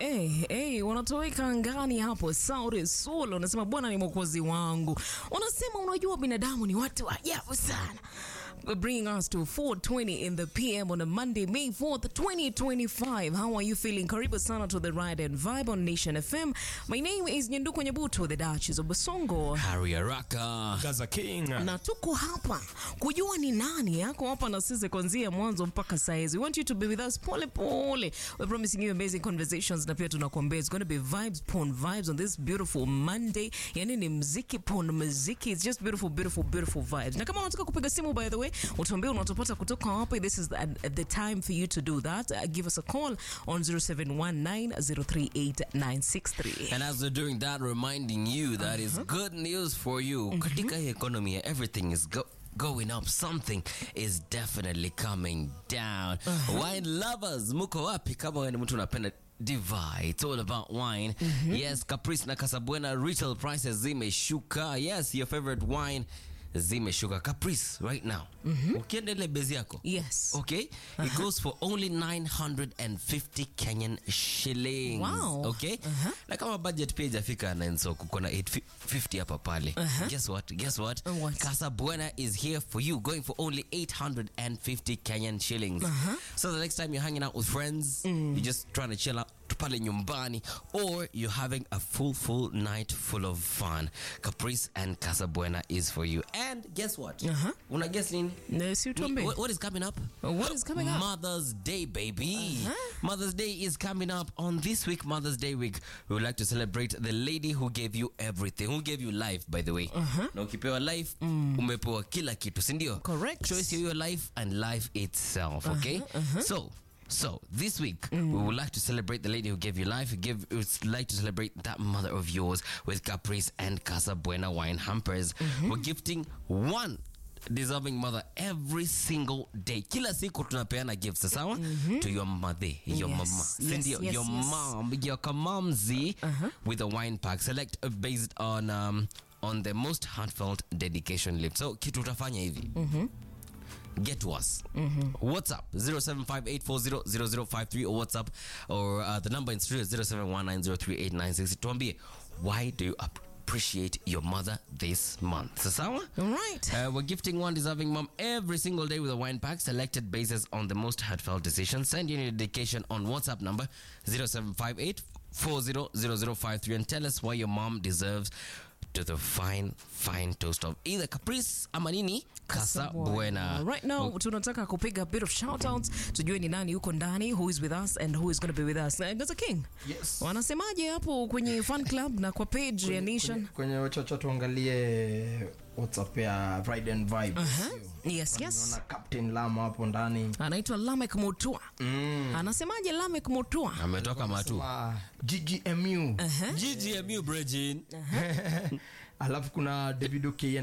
hey, hey, wanatoweka angani hapo. Saure Solo unasema Bwana ni mwokozi wangu. Unasema unajua binadamu ni watu wa ajabu sana. Bringing us to 4:20 in the PM on a Monday, May 4th, 2025. How are you feeling? Karibu sana to the Ride and Vibe on Nation FM. My name is Nyenduko Nyabuto, the Duchess of Basongo. Harry Araka. Gaza King. na tuko hapa kujua ni nani yako hapa na sisi kuanzia mwanzo mpaka saizi. We want you to be with us pole pole. We're promising you amazing conversations na pia tunakuambia it's going to be vibes pon vibes on this beautiful Monday. Yani ni mziki pon mziki. It's just beautiful beautiful beautiful vibes. Na kama unataka kupiga simu by the way, utuambie unatupata kutoka wapi. This is the, the time for you to do that. Uh, give us a call on 0719038963. And as we're doing that, reminding you that is good news for you. Katika hii economy, everything is go going up. Something is definitely coming down. Wine lovers, muko wapi? Kama wewe ni mtu unapenda Divide. It's all about wine. Yes, Caprice na Casablanca retail prices zimeshuka. Yes, your favorite wine zimeshuka. Caprice right now. Ukienda ile bezi yako. Yes. Okay, it goes for only 950 Kenyan shillings. Wow. Okay, na kama budget pia ijafika na so kuko na 850 hapa pale. Guess what? Guess what? Uh, what? Casa Buena is here for you, going for only 850 Kenyan shillings. So the next time you're hanging out with friends, you're just trying to chill out pale nyumbani or you're having a full full night full of fun caprice and casa buena is for you and guess what Uh-huh. una guess nini Na si utuambie. what, what is coming up? What is coming up? Mother's Day, baby. Uh-huh. Mother's Day is coming up on this week, Mother's Day week. We would like to celebrate the lady who gave you everything, who gave you life, by the way. Na ukipewa life, umepewa kila kitu, si ndio? Correct. Choice ya your life and life itself, okay? So, so this week we would like to celebrate the lady who gave you life. We give we would like to celebrate that mother of yours with Caprice and Casa Buena wine hampers. We're gifting one deserving mother every single day. Kila siku tunapeana gifts sawa to your mother, your Yes, mama. Si yes, ndio? yes, your yes. mom, your kamamzi with a wine pack. Select uh, based on um, on the most heartfelt dedication lift. So kitu utafanya hivi get to us. WhatsApp 0758400053 or WhatsApp or uh, the number in studio is 0719038960. Tuambie, why do you appreciate your mother this month? Sawa? All right. Uh, we're gifting one deserving mom every single day with a wine pack selected basis on the most heartfelt decision. Send in your dedication on WhatsApp number 0758 400053 and tell us why your mom deserves to the fine, fine toast of either Caprice ama nini Casa Buena. Right now tunataka kupiga a bit of shout outs tujue ni nani yuko ndani who is with us and who is going to be with us. Uh, Gaza King. Yes. Wanasemaje hapo kwenye fan club na kwa page ya Nation? Kwenye wachacha tuangalie WhatsApp ya Ride and Vibe. Sio? Yes, yes. Naona Captain Lama hapo ndani. Anaitwa Lamek Mutua. Mm. Anasemaje Lamek Mutua? Ametoka matu. Ah, GGMU. GGMU Bridging. Alafu kuna David Okiya